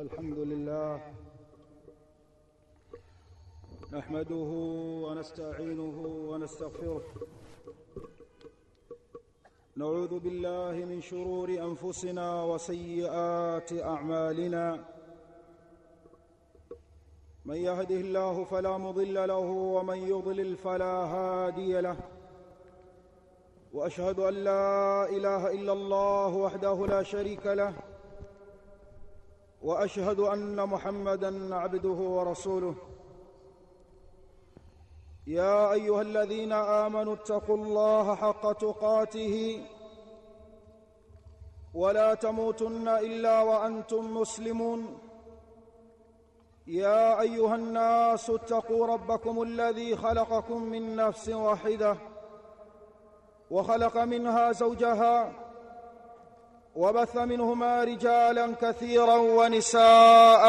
الحمد لله نحمده ونستعينه ونستغفره نعوذ بالله من شرور انفسنا وسيئات اعمالنا من يهده الله فلا مضل له ومن يضلل فلا هادي له واشهد ان لا اله الا الله وحده لا شريك له واشهد ان محمدا عبده ورسوله يا ايها الذين امنوا اتقوا الله حق تقاته ولا تموتن الا وانتم مسلمون يا ايها الناس اتقوا ربكم الذي خلقكم من نفس واحده وخلق منها زوجها وبث منهما رجالا كثيرا ونساء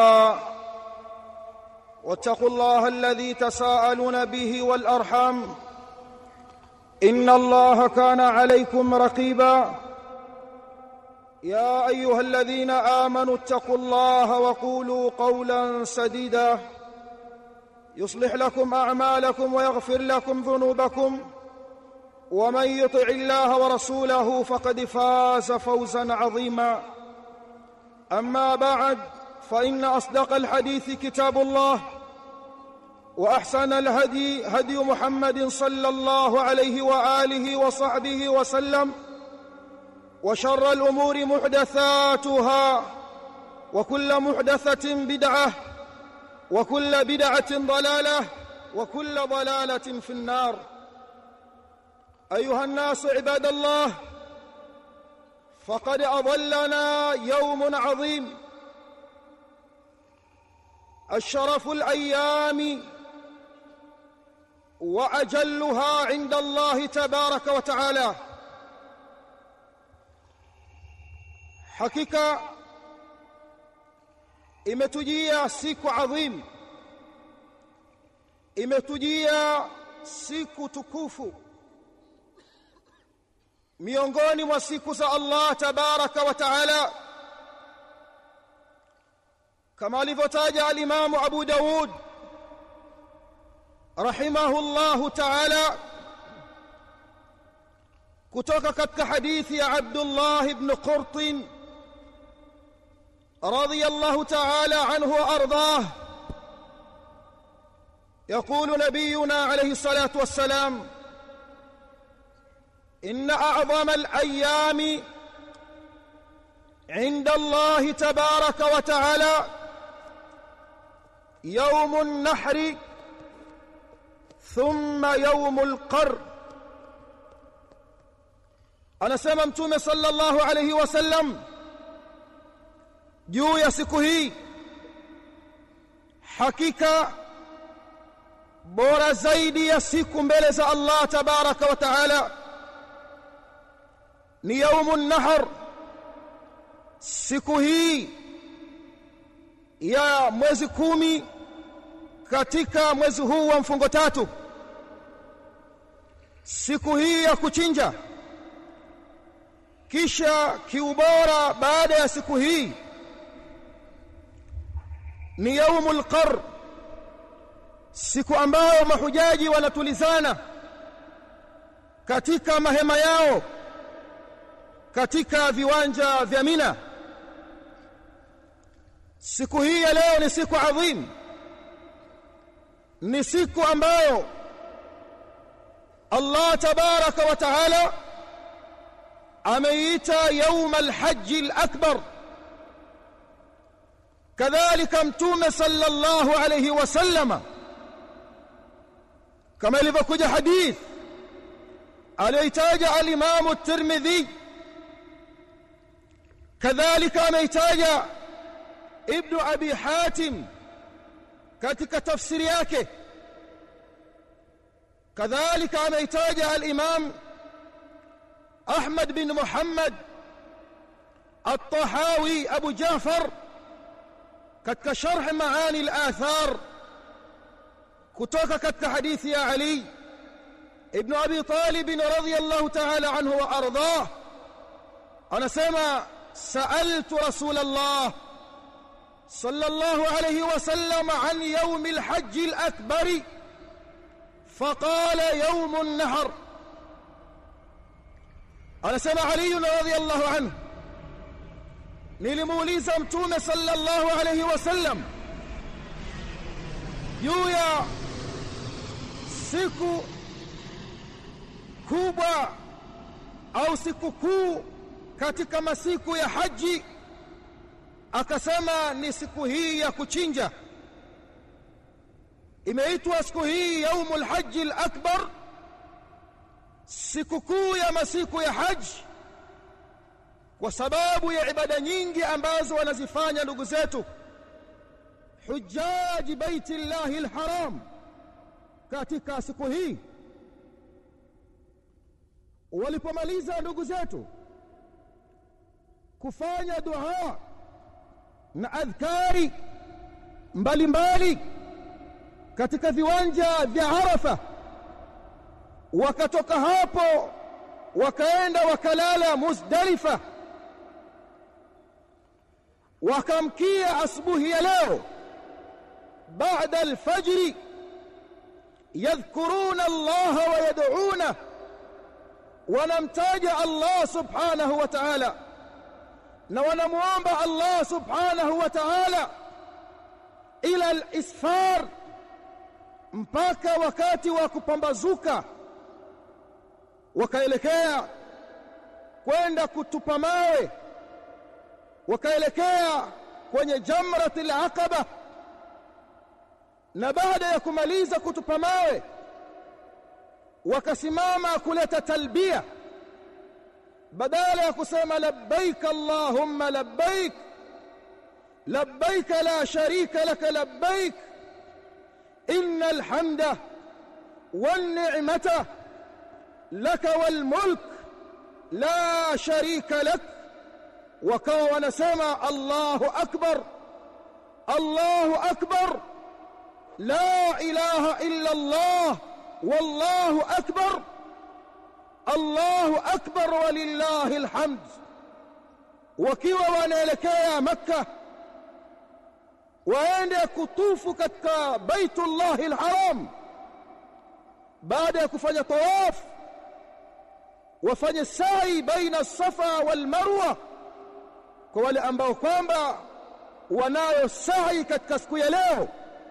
واتقوا الله الذي تساءلون به والارحام ان الله كان عليكم رقيبا يا ايها الذين امنوا اتقوا الله وقولوا قولا سديدا يصلح لكم اعمالكم ويغفر لكم ذنوبكم ومن يطع الله ورسوله فقد فاز فوزا عظيما اما بعد فان اصدق الحديث كتاب الله واحسن الهدي هدي محمد صلى الله عليه واله وصحبه وسلم وشر الامور محدثاتها وكل محدثه بدعه وكل بدعه ضلاله وكل ضلاله في النار ايها الناس عباد الله فقد اضلنا يوم عظيم الشرف الايام واجلها عند الله تبارك وتعالى hakika imetujia siku adhim imetujia siku tukufu miongoni mwa siku za Allah tabaraka wa taala kama alivyotaja al-Imam Abu Daud rahimahullahu taala kutoka katika hadithi ya Abdullah ibn Qurt رضي الله تعالى عنه وارضاه يقول نبينا عليه الصلاه والسلام ان اعظم الايام عند الله تبارك وتعالى يوم النحر ثم يوم القر انا سمع متومه صلى الله عليه وسلم juu ya siku hii hakika bora zaidi ya siku mbele za Allah tabaraka wa taala ni yaumun nahar siku hii ya mwezi kumi katika mwezi huu wa mfungo tatu siku hii ya kuchinja kisha kiubora baada ya siku hii ni yaumul qar siku ambayo mahujaji wanatulizana katika mahema yao katika viwanja vya Mina siku hii ya leo ni siku adhim ni siku ambayo Allah tabaraka wa taala ameita yaum alhajj alakbar kadhalika mtume sallallahu alayhi wasallama kama ilivyokuja hadith aliyoitaja al-Imam at-Tirmidhi kadhalika ameitaja Ibn Abi Hatim katika tafsiri yake kadhalika ameitaja al-Imam Ahmad bin Muhammad At-Tahawi Abu Jafar katika sharh maani al-athar kutoka katika hadithi ya Ali ibn Abi Talib radhiyallahu ta'ala anhu wa ardhah anasema sa'altu rasulullah صلى الله عليه وسلم عن يوم الحج الأكبر فقال يوم النهر anasema Ali radhiyallahu anhu nilimuuliza mtume sallallahu alayhi wasallam juu ya siku kubwa au siku kuu katika masiku ya haji akasema ni siku hii ya kuchinja imeitwa siku hii yaumul haji al-akbar siku kuu ya masiku ya haji kwa sababu ya ibada nyingi ambazo wanazifanya ndugu zetu hujaji baiti llahi alharam katika siku hii walipomaliza ndugu zetu kufanya dua na adhkari mbalimbali katika viwanja vya Arafa wakatoka hapo wakaenda wakalala Muzdalifa wakamkia asubuhi ya leo baada alfajri yadhkuruna Allah wa yad'una wanamtaja Allah subhanahu wa ta'ala na wanamuomba Allah subhanahu wa ta'ala ila al-isfar mpaka wakati wa kupambazuka wakaelekea kwenda kutupa mawe wakaelekea kwenye jamratil aqaba na baada ya kumaliza kutupa mawe wakasimama kuleta talbia badala ya kusema labbaik allahumma labbaik labbaik la sharika laka labbaik innal hamda wan ni'mata laka wal mulk la sharika lak wakawa wanasema Allahu akbar Allahu akbar la ilaha illa Allah wallahu akbar Allahu akbar walillahi alhamd wakiwa wanaelekea makka waende kutufu katika baitullahi alharam baada ya kufanya tawaf wafanye sai baina safa wal marwa kwa wale ambao kwamba wanayo sai katika siku ya leo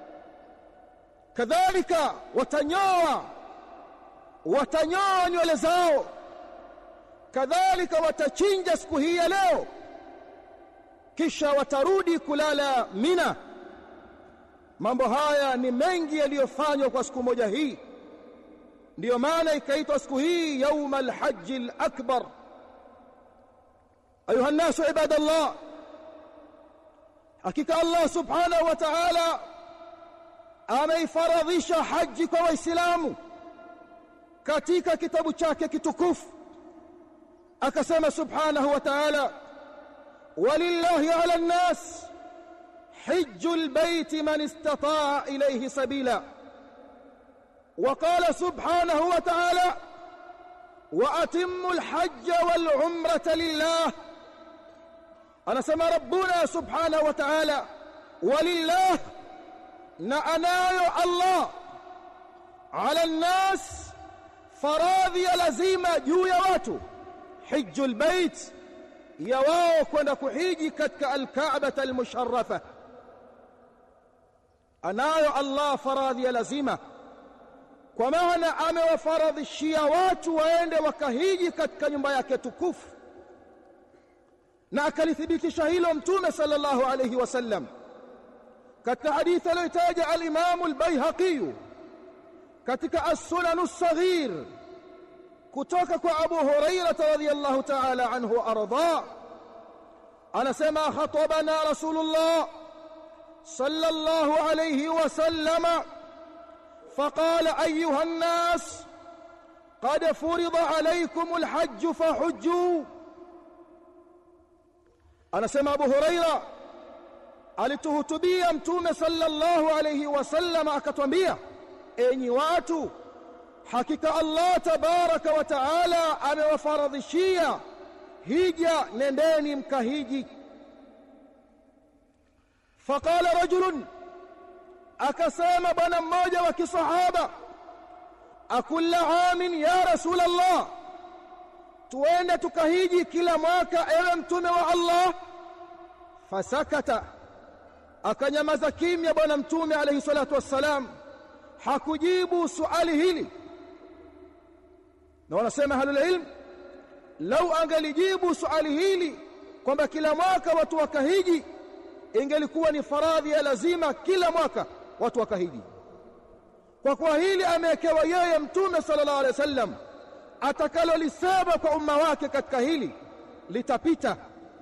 kadhalika watanyoa watanyoa nywele zao kadhalika watachinja siku hii ya leo kisha watarudi kulala mina mambo haya ni mengi yaliyofanywa kwa siku moja hii ndiyo maana ikaitwa siku hii yauma alhaji alakbar ayuha nnasu ibadallah hakika allah subhanahu wa ta'ala ameifaradhisha haji kwa waislamu katika kitabu chake kitukufu akasema subhanahu wa ta'ala walillahi ala nnas hijju albayti man istata'a ilayhi sabila وقال سبحانه وتعالى واتموا الحج والعمره لله انا سمى ربنا سبحانه وتعالى ولله نعناyo Allah ala nnas faradhi ya lazima juu ya watu hijjul bait ya wao kwenda kuhiji katika alkaaba almusharrafa anayo Allah faradhi ya lazima kwa maana amewafaradhishia watu waende wakahiji katika nyumba yake tukufu na akalithibitisha hilo mtume sallallahu alayhi wasallam katika hadithi aliyotaja al-Imam al-Baihaqi katika as-Sunan as-Saghir kutoka kwa Abu Hurairah radhiyallahu ta'ala anhu arda anasema khatabana Rasulullah sallallahu alayhi wasallam فقال ايها الناس قد فرض عليكم الحج فحجوا anasema Abu Huraira alituhutubia mtume sallallahu alayhi wasallam akatwambia enyi watu hakika Allah tabaraka wa taala amewafaradhishia hija nendeni mkahiji faqala rajulun akasema bwana mmoja wa kisahaba akulla amin ya rasul allah tuende tukahiji kila mwaka ewe mtume wa allah fasakata akanyamaza kimya bwana mtume alayhi salatu wassalam hakujibu suali hili na wanasema halul ilm lau angelijibu suali hili kwamba kila mwaka watu wakahiji ingelikuwa ni faradhi ya lazima kila mwaka watu wakahiji kwa kuwa hili amewekewa yeye mtume sallallahu alaihi wasallam atakalolisema kwa umma wake katika hili litapita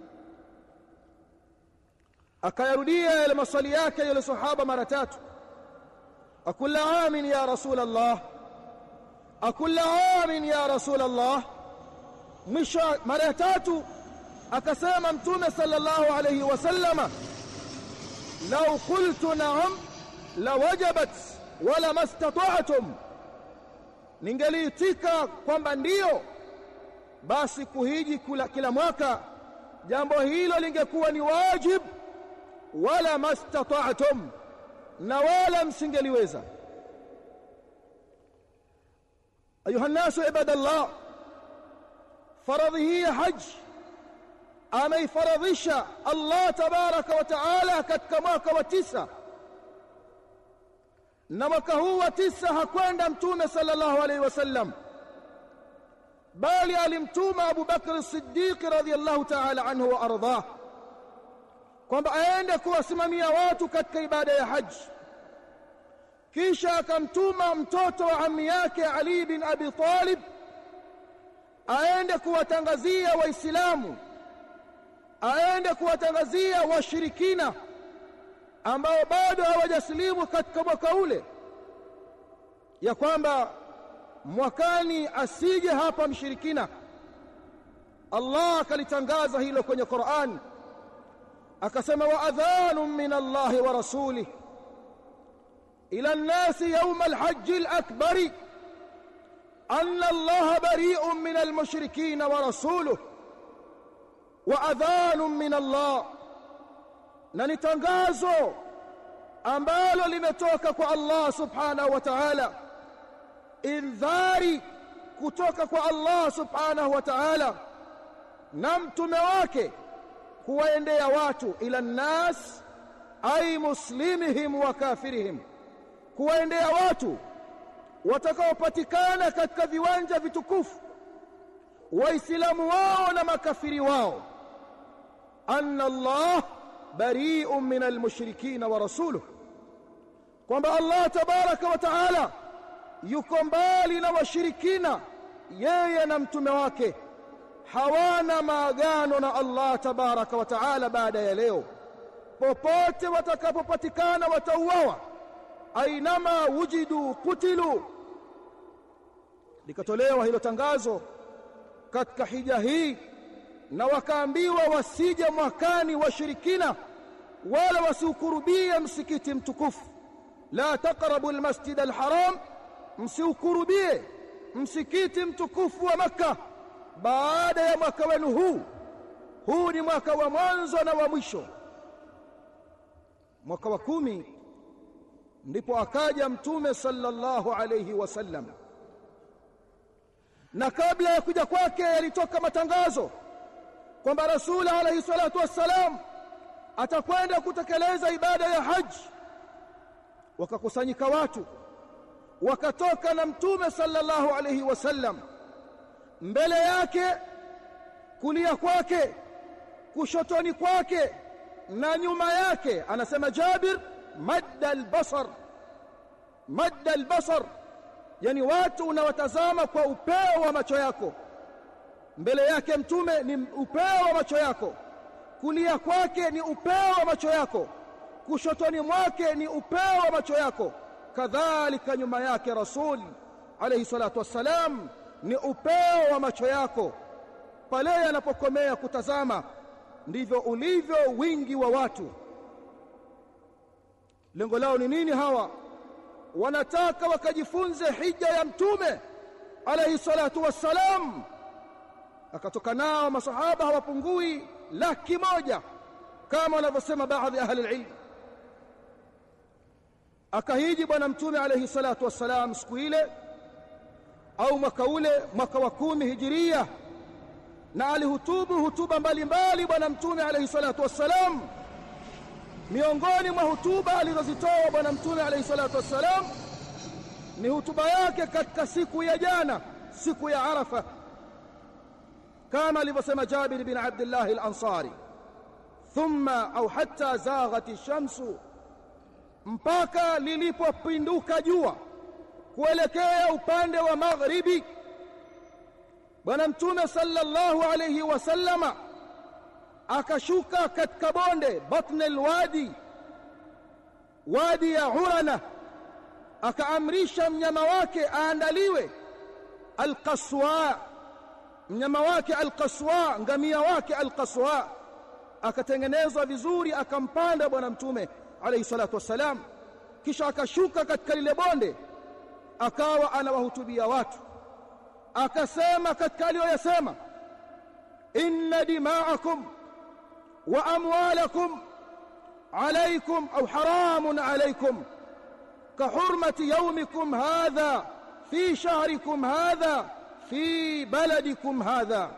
akayarudia yale maswali yake yule sahaba mara tatu akulla amin ya rasul allah akulla amin ya rasul allah mwisho mara ya tatu akasema mtume sallallahu alayhi wasallama law qultu na'am lawajabat wala mastata'tum ningeliitika kwamba ndiyo basi kuhiji kula, kila mwaka jambo hilo lingekuwa ni wajib wala mastata'tum na wala msingeliweza ayuha nasu ibadallah faradhi hii ya haji ameifaradhisha Allah tabaraka wa taala katika mwaka wa tisa na mwaka huu wa tisa hakwenda mtume sallallahu alaihi wasallam bali alimtuma Abu Bakr as-Siddiq radhiyallahu ta'ala anhu wa ardhah kwamba aende kuwasimamia watu katika ibada ya haji kisha akamtuma mtoto wa ammi yake Ali bin Abi Talib aende kuwatangazia waislamu aende kuwatangazia washirikina ambao bado hawajasilimu katika mwaka ule ya kwamba mwakani asije hapa mshirikina Allah akalitangaza hilo kwenye Qur'an akasema wa adhanu min Allah wa rasulih ila an-nas yawm al-hajj al-akbar anna Allah bari'un min al-mushrikeen wa rasuluhu wa adhanun min Allah na ni tangazo ambalo limetoka kwa Allah subhanahu wa ta'ala indhari kutoka kwa Allah subhanahu wa ta'ala na mtume wake kuwaendea watu ila nnas ay muslimihim wa kafirihim kuwaendea watu watakaopatikana katika viwanja vitukufu waislamu wao na makafiri wao anna Allah bari'un min almushrikeen wa rasuluhu kwamba Allah tabaraka wa taala yuko mbali na washirikina yeye na mtume wake hawana maagano na Allah tabaraka wa taala baada ya leo popote watakapopatikana watauawa ainama wujidu kutilu likatolewa hilo tangazo katika hija hii na wakaambiwa wasije mwakani washirikina wala wasiukurubie msikiti mtukufu la taqrabu almasjid alharam msiukurubie msikiti mtukufu wa maka baada ya mwaka wenu huu huu ni mwaka wa mwanzo na wa mwisho mwaka wa kumi ndipo akaja mtume sallallahu alayhi wasallam na kabla ya kuja kwake yalitoka matangazo kwamba rasul alayhi salatu wassalam atakwenda kutekeleza ibada ya haji wakakusanyika watu wakatoka na mtume sallallahu alayhi wasallam mbele yake kulia kwake kushotoni kwake na nyuma yake anasema Jabir madda albasar madda albasar yani watu unawatazama kwa upeo wa macho yako mbele yake mtume ni upeo wa macho yako kulia kwake ni upeo wa macho yako kushotoni mwake ni upeo wa macho yako kadhalika nyuma yake rasul alayhi salatu wassalam ni upeo wa macho yako pale anapokomea kutazama ndivyo ulivyo wingi wa watu lengo lao ni nini hawa wanataka wakajifunze hija ya mtume alayhi salatu wassalam akatoka nao masahaba hawapungui laki moja kama wanavyosema baadhi ya ahli ilm akahiji bwana mtume alayhi salatu wassalam siku ile au mwaka ule mwaka wa kumi hijiria na alihutubu hutuba mbalimbali bwana mtume alayhi salatu wassalam miongoni mwa hutuba alizozitoa bwana mtume alayhi salatu wassalam ni hutuba yake katika siku ya jana siku ya arafa kama alivyosema jabir bin abdullah al-ansari thumma au hatta zaghat ash-shamsu mpaka lilipopinduka jua kuelekea upande wa magharibi bwana mtume sallallahu alayhi wasallama akashuka katika bonde batn alwadi wadi ya urana akaamrisha mnyama wake aandaliwe alqaswa mnyama wake alqaswa ngamia wake alqaswa akatengenezwa vizuri akampanda bwana mtume alayhi salatu wassalam kisha akashuka katika lile bonde akawa anawahutubia watu akasema katika aliyoyasema inna dima'akum wa amwalakum alaykum au haramun alaykum كحرمة يومكم هذا في شهركم هذا في بلدكم هذا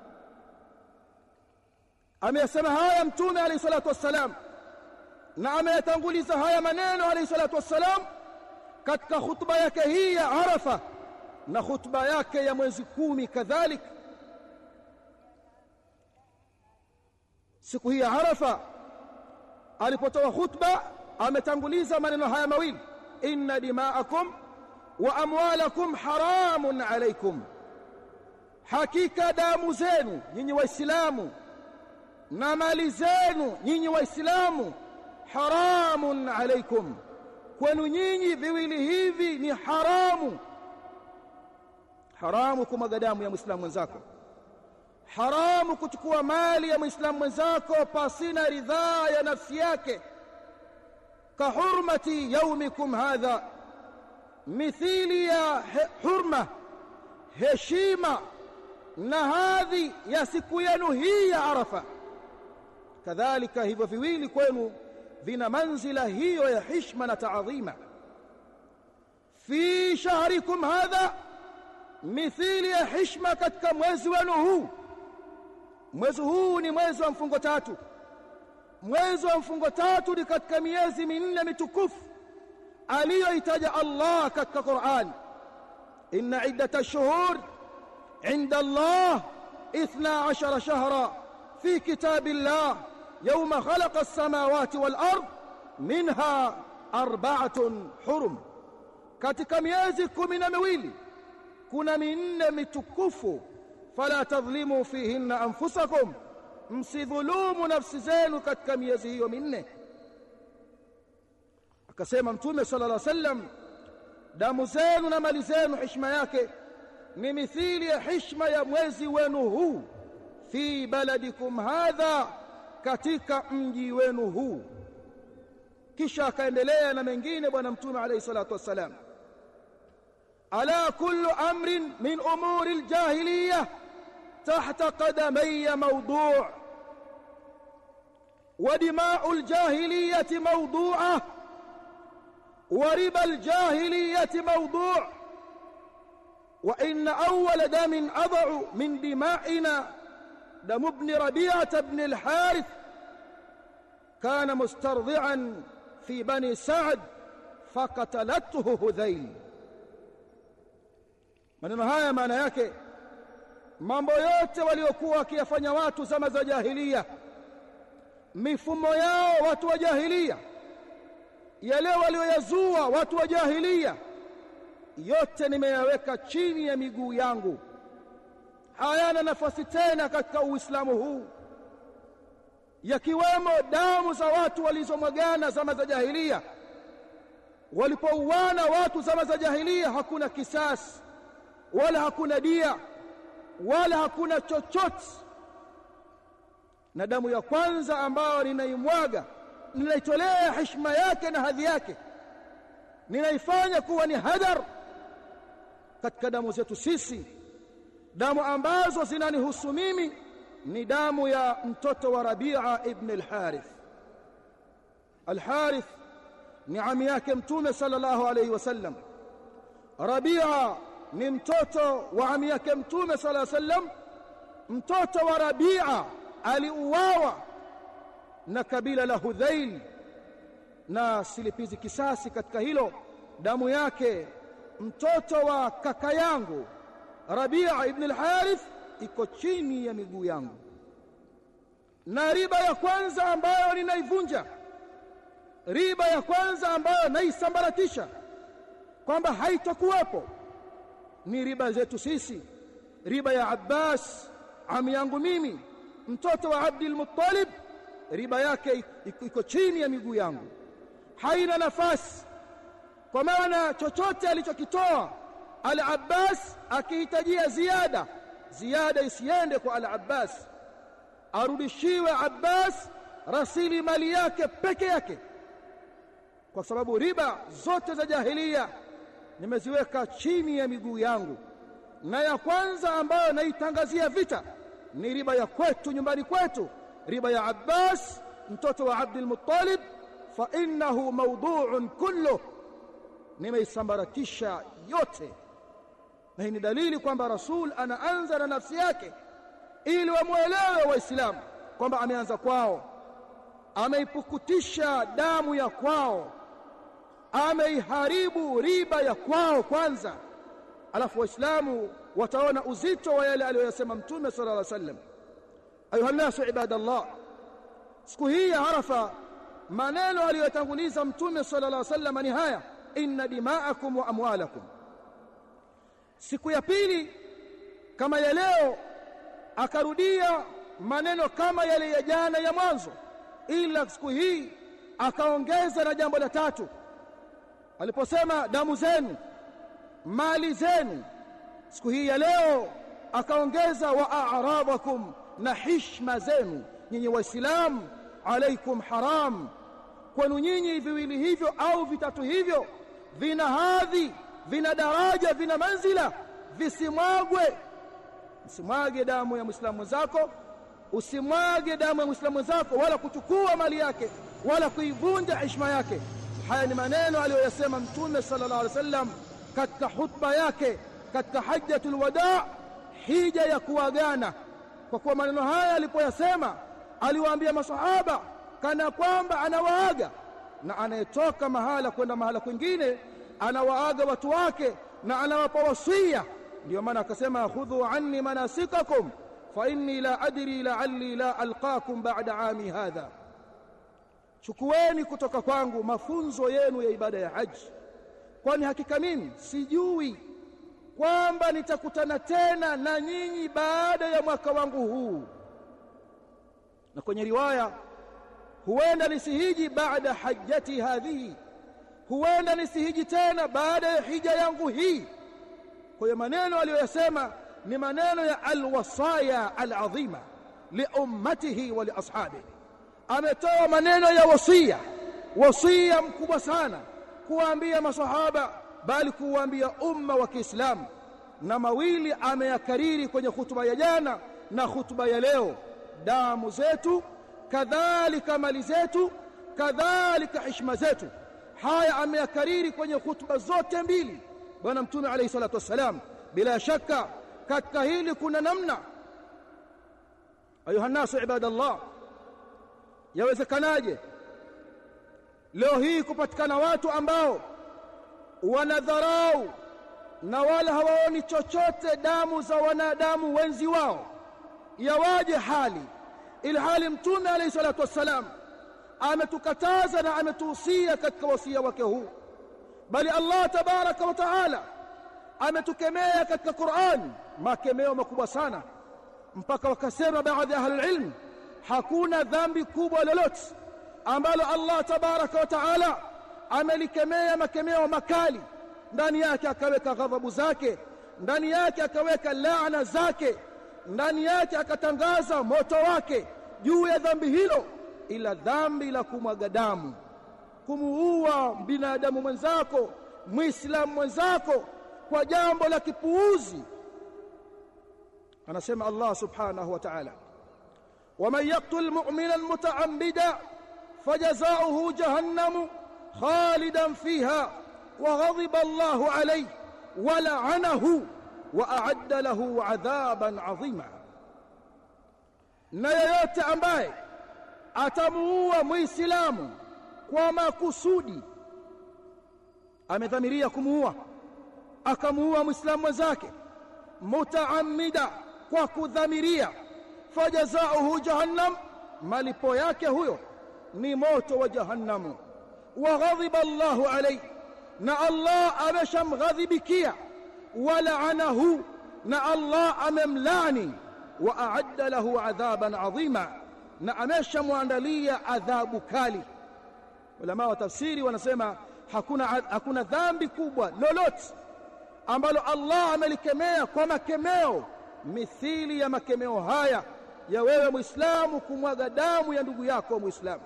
ameyasema haya mtume alayhi salatu wassalam na ameyatanguliza haya maneno alayhi salatu wassalam katika khutba yake hii ya Arafa na khutba yake ya mwezi kumi kadhalik siku hii ya Arafa alipotoa khutba ametanguliza maneno haya mawili inna dima'akum wa amwalakum haramun alaykum hakika damu zenu nyinyi waislamu na mali zenu nyinyi waislamu haramun alaykum kwenu nyinyi viwili hivi ni haramu haramu kumwaga damu ya muislamu mwenzako haramu kuchukua mali ya muislamu mwenzako pasina ridhaa ya nafsi yake kahurmati yaumikum hadha mithili ya he, hurma heshima na hadhi ya siku yenu hii ya arafa kadhalika hivyo viwili kwenu vina manzila hiyo ya hishma na taadhima fi shahrikum hadha mithili ya hishma katika mwezi wenu huu mwezi huu ni mwezi wa mfungo tatu mwezi wa mfungo tatu ni katika miezi minne mitukufu aliyoitaja Allah katika Qur'an inna iddata ash-shuhur 'inda Allah 12 shahra fi kitabillah yawma khalaqa as-samawati wal ard minha arba'atun hurum katika miezi kumi na miwili kuna minne mitukufu fala tadhlimu fihinna anfusakum msidhulumu nafsi zenu katika miezi hiyo minne akasema mtume sallallahu alaihi wasallam damu zenu na mali zenu heshima yake ni mithili ya heshima ya mwezi wenu huu fi baladikum hadha katika mji wenu huu kisha akaendelea na mengine bwana mtume alayhi salatu wassalam ala kullu amrin min umuri aljahiliyah تحت قدمي موضوع ودماء الجاهلية موضوعة وربا الجاهلية موضوع وإن أول دم أضع من دمائنا دم ابن ربيعة بن الحارث كان مسترضعا في بني سعد فقتلته هذيل maneno haya maana yake mambo yote waliokuwa wakiyafanya watu zama za jahilia mifumo yao watu wa jahilia yale walioyazua watu wa jahilia yote nimeyaweka chini ya miguu yangu hayana nafasi tena katika uislamu huu yakiwemo damu za watu walizomwagana zama za jahilia walipouana watu zama za jahilia hakuna kisasi wala hakuna dia wala hakuna chochote na damu ya kwanza ambayo ninaimwaga ninaitolea heshima yake na hadhi yake ninaifanya kuwa ni hadar katika damu zetu sisi damu ambazo zinanihusu mimi ni damu ya mtoto wa Rabi'a ibn al-Harith al-Harith ni ami yake mtume sallallahu alayhi wasallam Rabia ni mtoto wa ami yake mtume sallallahu alayhi wasallam mtoto wa Rabia aliuawa na kabila la Hudhail na silipizi kisasi katika hilo damu yake mtoto wa kaka yangu Rabia ibn al-Harith iko chini ya miguu yangu na riba ya kwanza ambayo ninaivunja riba ya kwanza ambayo naisambaratisha kwamba haitokuwepo ni riba zetu sisi riba ya Abbas ami yangu mimi mtoto wa Abdul Muttalib riba yake iko chini ya miguu yangu haina nafasi kwa maana chochote alichokitoa Al-Abbas akihitajia ziada ziada isiende kwa Al-Abbas arudishiwe Abbas rasili mali yake peke yake kwa sababu riba zote za jahilia nimeziweka chini ya miguu yangu na ya kwanza ambayo naitangazia vita ni riba ya kwetu nyumbani kwetu riba ya Abbas mtoto wa Abdul Muttalib fa innahu mawdu'un kullu nimeisambaratisha yote na hii ni dalili kwamba rasul anaanza na nafsi yake ili wamuelewe waislamu kwamba ameanza kwao ameipukutisha damu ya kwao ameiharibu riba ya kwao kwanza alafu waislamu wataona uzito wa yale aliyoyasema mtume sallallahu alaihi wasallam ayuha nasu ibadallah siku hii ya arafa maneno aliyotanguliza mtume sallallahu alaihi wasallam ni haya inna dima'akum wa amwalakum siku ya pili kama ya leo akarudia maneno kama yale ya jana ya mwanzo ila siku hii akaongeza na jambo la tatu aliposema damu zenu mali zenu siku hii ya leo akaongeza wa a'radakum na hishma zenu nyinyi waislamu alaikum haram kwenu nyinyi viwili hivyo au vitatu hivyo vina hadhi vina daraja vina manzila visimwagwe usimwage damu ya muislamu mwenzako usimwage damu ya muislamu mwenzako wala kuchukua mali yake wala kuivunja heshima yake haya ni maneno aliyoyasema mtume sallallahu alaihi wasallam katika hutuba yake katika hajjatul wadaa hija ya kuagana kwa kuwa maneno haya alipoyasema aliwaambia masahaba kana kwamba anawaaga na anayetoka mahala kwenda mahala kwingine anawaaga watu wake na anawapa wasia ndio maana akasema khudhu anni manasikakum fa inni la adri la'alli la alqakum ba'da ami hadha chukueni kutoka kwangu mafunzo yenu ya ibada ya haji kwani hakika mimi sijui kwamba nitakutana tena na nyinyi baada ya mwaka wangu huu na kwenye riwaya huenda nisihiji baada hajjati hadhihi huenda nisihiji tena baada ya hija yangu hii kwa hiyo maneno aliyoyasema ni maneno ya alwasaya alazima liummatihi wa liashabihi ametoa maneno ya wasia wasia mkubwa sana kuwaambia masahaba bali kuwaambia umma wa Kiislamu na mawili ameyakariri kwenye hutuba ya jana na hutuba ya leo damu zetu kadhalika mali zetu kadhalika heshima zetu haya ameyakariri kwenye hutuba zote mbili bwana mtume alayhi salatu wassalam bila shaka katika hili kuna namna ayuha nasu ibadallah yawezekanaje leo hii kupatikana watu ambao wanadharau na wala hawaoni chochote damu za wanadamu wenzi wao yawaje hali ilhali mtume alayhi salatu wassalam ametukataza na ametuhusia katika wasia wake huu bali Allah tabaraka wa taala ametukemea katika Qur'an makemeo makubwa sana mpaka wakasema baadhi ya ahlul ilm hakuna dhambi kubwa lolote ambalo Allah tabaraka wa taala amelikemea makemeo makali ndani yake akaweka ghadhabu zake ndani yake akaweka laana zake ndani yake akatangaza moto wake juu ya dhambi hilo ila dhambi la kumwaga damu kumuua binadamu mwenzako muislamu mwenzako kwa jambo la kipuuzi anasema Allah subhanahu wa ta'ala ومن يقتل مؤمنا متعمدا فجزاؤه جهنم khalidan fiha wa ghadiba Allahu alayhi wa la'anahu wa a'adda lahu 'adhaban 'azima na yeyote ambaye atamuua muislamu kwa makusudi amedhamiria kumuua akamuua muislamu mwenzake mutaamida kwa kudhamiria fajazauhu jahannam malipo yake huyo ni moto wa jahannamu wa ghadhiba Allahu alayhi na Allah ameshamghadhibikia wa la'anahu na Allah amemlani wa a'adda lahu adhaban adhima na ameshamwandalia adhabu kali ulama wa tafsiri wanasema hakuna hakuna dhambi kubwa lolote ambalo Allah amelikemea kwa makemeo mithili ya makemeo haya ya wewe Muislamu kumwaga damu ya ndugu yako Muislamu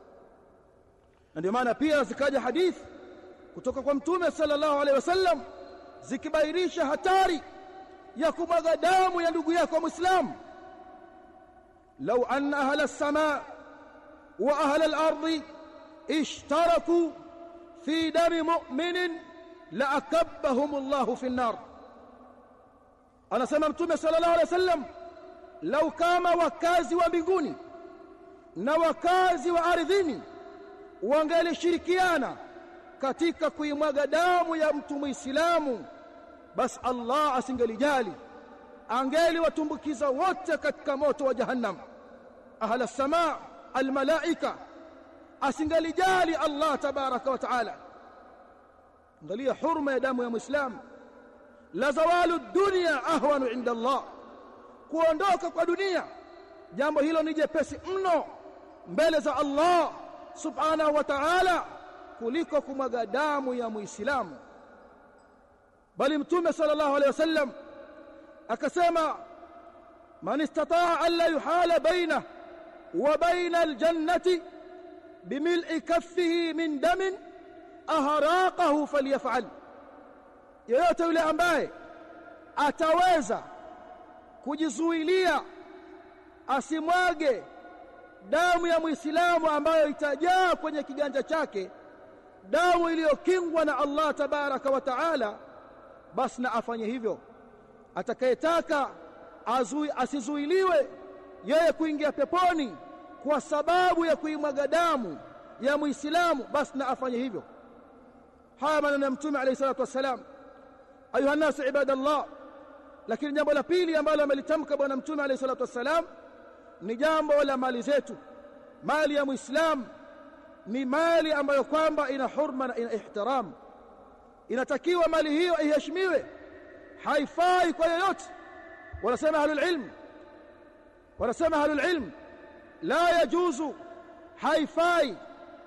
na ndio maana pia zikaja hadithi kutoka kwa mtume sallallahu alaihi wasallam zikibainisha hatari ya kumwaga damu ya ndugu yako Muislamu law anna ahla as-samaa wa ahla al-ardi ishtaraku fi dami mu'minin la akabbahum Allah fi an-nar anasema mtume sallallahu alaihi wasallam lau kama wakazi wa mbinguni na wakazi wa ardhini wangelishirikiana katika kuimwaga damu ya mtu muislamu basi Allah asingelijali angeli watumbukiza wote katika moto wa jahannam ahla samaa almalaika asingelijali Allah tabaraka wa taala angalia hurma ya damu ya muislamu la zawalu dunya ahwanu inda Allah kuondoka kwa dunia jambo hilo ni jepesi mno mbele za Allah subhanahu wa ta'ala kuliko kumwaga damu ya muislamu bali mtume sallallahu alaihi wasallam akasema man istataa an la yuhala baina wa baina aljannati bimil'i kaffihi min damin aharaqahu falyaf'al yeyote yule ambaye ataweza kujizuilia asimwage damu ya muislamu ambayo itajaa kwenye kiganja chake damu iliyokingwa na Allah tabaraka wa taala basi na afanye hivyo atakayetaka azui asizuiliwe yeye kuingia peponi kwa sababu ya kuimwaga damu ya muislamu basi na afanye hivyo haya maneno ya mtume alayhi salatu wassalam ayuha nasu ibadallah lakini jambo la pili ambalo amelitamka bwana mtume alayhi salatu wassalam ni jambo la mali zetu mali ya muislam ni mali ambayo kwamba ina hurma na ina ihtiram inatakiwa mali hiyo iheshimiwe haifai kwa yoyote wanasema ahlul ilm wanasema ahlul ilm la yajuzu haifai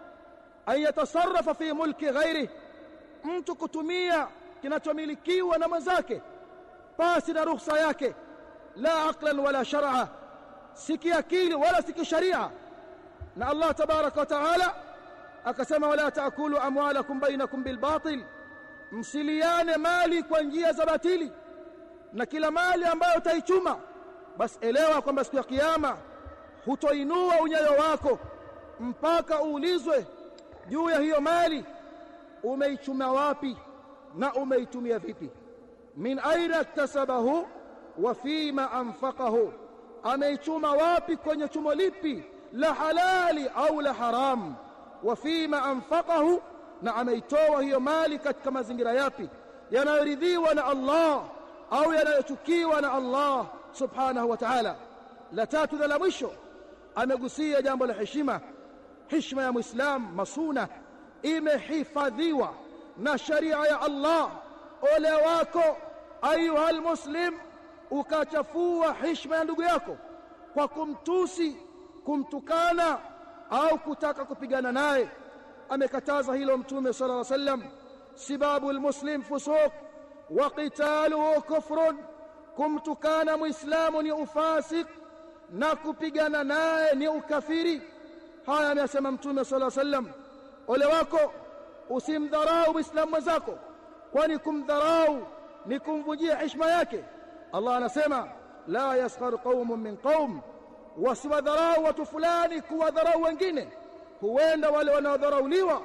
an yatasarrafa fi mulki ghairi mtu kutumia kinachomilikiwa na mwenzake pasi na ruhusa yake la aqlan wala shar'a si kiakili wala si kisharia na Allah tabaraka wa taala akasema wala taakulu amwalakum bainakum bilbatil msiliane mali kwa njia za batili na kila mali ambayo utaichuma basi elewa kwamba siku ya kiyama hutoinua unyayo wako mpaka uulizwe juu ya hiyo mali umeichuma wapi na umeitumia vipi min aina iktasabahu wa fima anfaqahu ameichuma wapi kwenye chumo lipi la halali au la haram wa fima anfaqahu na ameitoa hiyo mali katika mazingira yapi yanayoridhiwa na Allah au yanayochukiwa na Allah subhanahu wa ta'ala la tatu na la mwisho amegusia jambo la heshima heshima ya muislam masuna imehifadhiwa na sharia ya Allah ole wako ayuha almuslim ukachafua heshima ya ndugu yako kwa kumtusi kumtukana au kutaka kupigana naye amekataza hilo mtume sallallahu alaihi wasallam sibabu almuslim fusuq wa qitaluhu kufrun kumtukana muislamu ni ufasik na kupigana naye ni ukafiri haya amesema mtume sallallahu alaihi wasallam ole wako usimdharau muislamu mwenzako kwani kumdharau ni kumvujia heshima yake Allah anasema la yaskhar qaumun min qaum wasiwadharau watu fulani kuwadharau wengine huenda wale wanaodharauliwa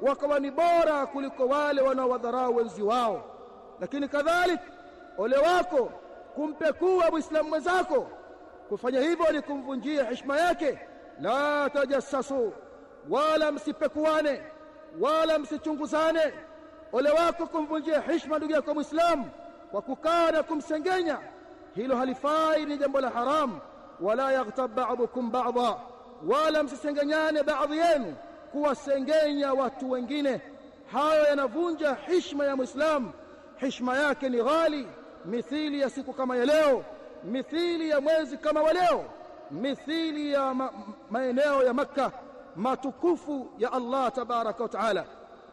wakawa ni bora kuliko wale wanaowadharau wenzi wao lakini kadhalika ole wako kumpekua muislamu mwenzako kufanya hivyo ni kumvunjia heshima yake la tajassasu wala msipekuane wala msichunguzane ole wako kumvunjia heshima ndugu yako muislamu kwa kukaa na kumsengenya hilo halifai ni jambo la haramu wala yaghtab ba'dukum ba'dha wala msisengenyane baadhi yenu kuwasengenya watu wengine hayo yanavunja heshima ya muislamu heshima yake ni ghali mithili ya siku kama ya leo mithili ya mwezi kama wa leo mithili ya ma maeneo ya makka matukufu ya Allah tabaraka wa taala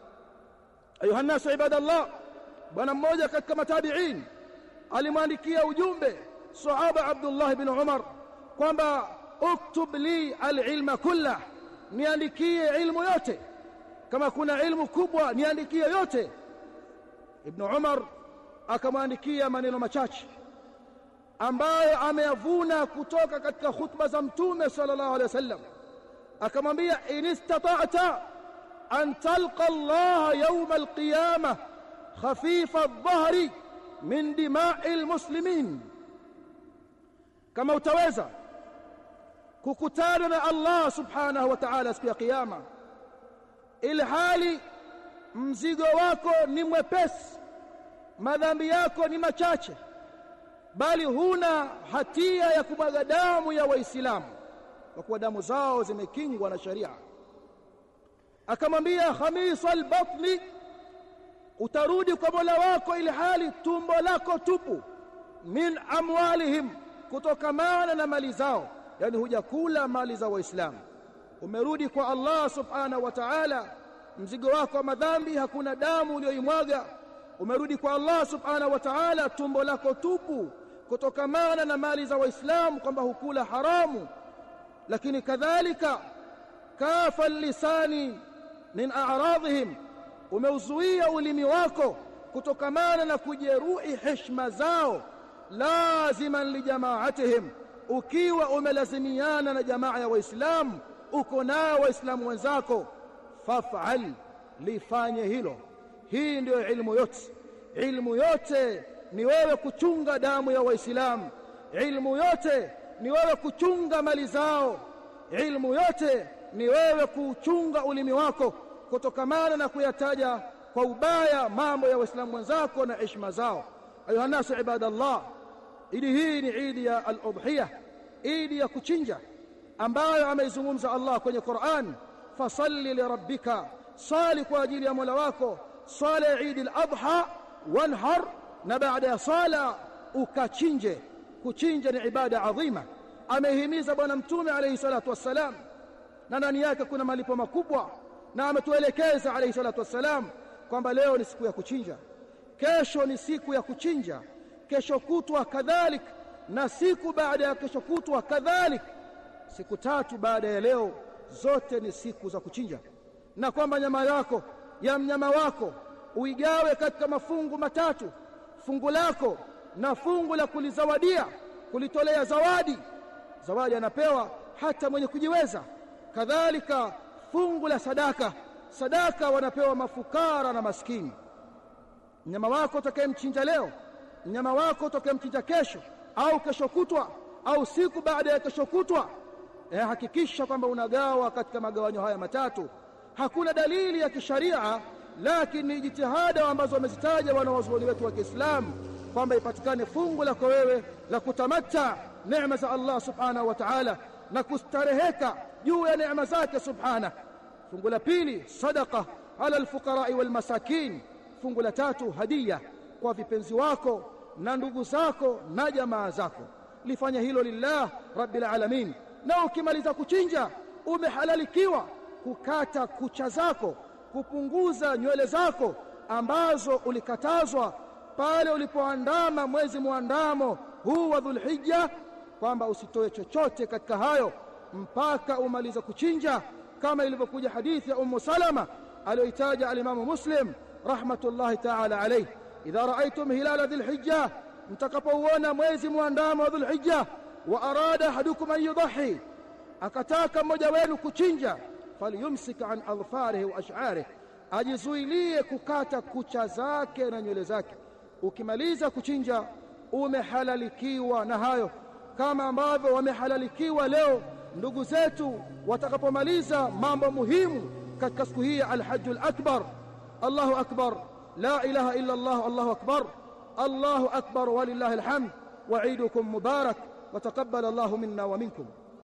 ayuha nasu ibadallah bwana mmoja katika matabiin alimwandikia ujumbe sahaba Abdullah ibn Umar kwamba uktub li alilma kullah niandikie ilmu yote kama kuna ilmu kubwa niandikie yote ibn Umar akamwandikia maneno machache ambayo ameyavuna kutoka katika khutba za mtume sallallahu alaihi wasallam akamwambia in istata'ta an talqa Allah yawm alqiyamah khafifa adh-dhahri min dima'i almuslimin kama utaweza kukutana na Allah subhanahu wa ta'ala siku ya kiyama ilhali mzigo wako ni mwepesi madhambi yako ni machache bali huna hatia ya kumwaga damu ya waislamu kwa kuwa damu zao zimekingwa na sharia akamwambia khamis albatni utarudi kwa Mola wako ili hali tumbo lako tupu min amwalihim kutokamana na mali zao yani hujakula mali za waislamu umerudi kwa Allah subhanahu wa ta'ala mzigo wako wa madhambi hakuna damu uliyoimwaga umerudi kwa Allah subhanahu wa ta'ala tumbo lako tupu kutokamana na mali za waislamu kwamba hukula haramu lakini kadhalika kafa lisani min a'radhihim umeuzuia ulimi wako kutokamana na kujeruhi heshima zao laziman lijamaatihim ukiwa umelazimiana na jamaa ya waislamu uko nao waislamu wenzako faf'al lifanye hilo hii ndiyo ilmu yote ilmu yote ni wewe kuchunga damu ya waislamu ilmu yote ni wewe kuchunga mali zao ilmu yote ni wewe kuchunga ulimi wako kutokamana na kuyataja kwa ubaya mambo ya waislamu wenzako na heshima zao ayuha nasu ibadallah idi hii ni idi ya al-udhiyah idi ya kuchinja ambayo ameizungumza Allah kwenye Qur'an fasalli lirabbika sali kwa ajili ya Mola wako sala ya Eid al-Adha wanhar na baada ya sala ukachinje kuchinja ni ibada adhima amehimiza bwana mtume alayhi salatu wassalam na ndani yake kuna malipo makubwa na ametuelekeza alayhi salatu wassalam kwamba leo ni siku ya kuchinja kesho ni siku ya kuchinja kesho kutwa kadhalik na siku baada ya kesho kutwa kadhalik siku tatu baada ya leo zote ni siku za kuchinja na kwamba nyama yako ya mnyama wako uigawe katika mafungu matatu fungu lako na fungu la kulizawadia kulitolea zawadi zawadi anapewa hata mwenye kujiweza kadhalika fungu la sadaka sadaka wanapewa mafukara na maskini mnyama wako utakayemchinja leo mnyama wako utakayemchinja kesho au kesho kutwa au siku baada ya kesho kutwa eh, hakikisha kwamba unagawa katika magawanyo haya matatu hakuna dalili ya kisharia lakini ni jitihada ambazo wamezitaja wanawazuoni wetu wa Kiislamu kwamba ipatikane fungu lako wewe la kutamata neema za Allah subhanahu wa ta'ala na kustareheka juu ya neema zake subhana fungu la pili sadaqa ala alfuqara wal masakin fungu la tatu hadia kwa vipenzi wako na ndugu zako na jamaa zako lifanya hilo lillah rabbil alamin na ukimaliza kuchinja umehalalikiwa kukata kucha zako kupunguza nywele zako ambazo ulikatazwa pale ulipoandama mwezi muandamo huu wa Dhulhijja kwamba usitoe chochote katika hayo mpaka umalize kuchinja kama ilivyokuja hadithi ya Ummu Salama aliyoitaja alimamu Muslim rahmatullahi ta'ala alayhi idha raaitum hilala dhulhijja mtakapouona mwezi muandamo wa dhulhijja wa arada ahadukum an yudhi akataka mmoja wenu kuchinja falyumsik an adfarihi wa ash'arihi ajizuilie kukata kucha zake na nywele zake ukimaliza kuchinja umehalalikiwa na hayo kama ambavyo wamehalalikiwa leo ndugu zetu watakapomaliza mambo muhimu katika siku hii ya alhajjul akbar Allahu akbar la ilaha illa Allah Allahu akbar Allahu akbar walillahi alhamd وعيدكم مبارك وتقبل الله منا ومنكم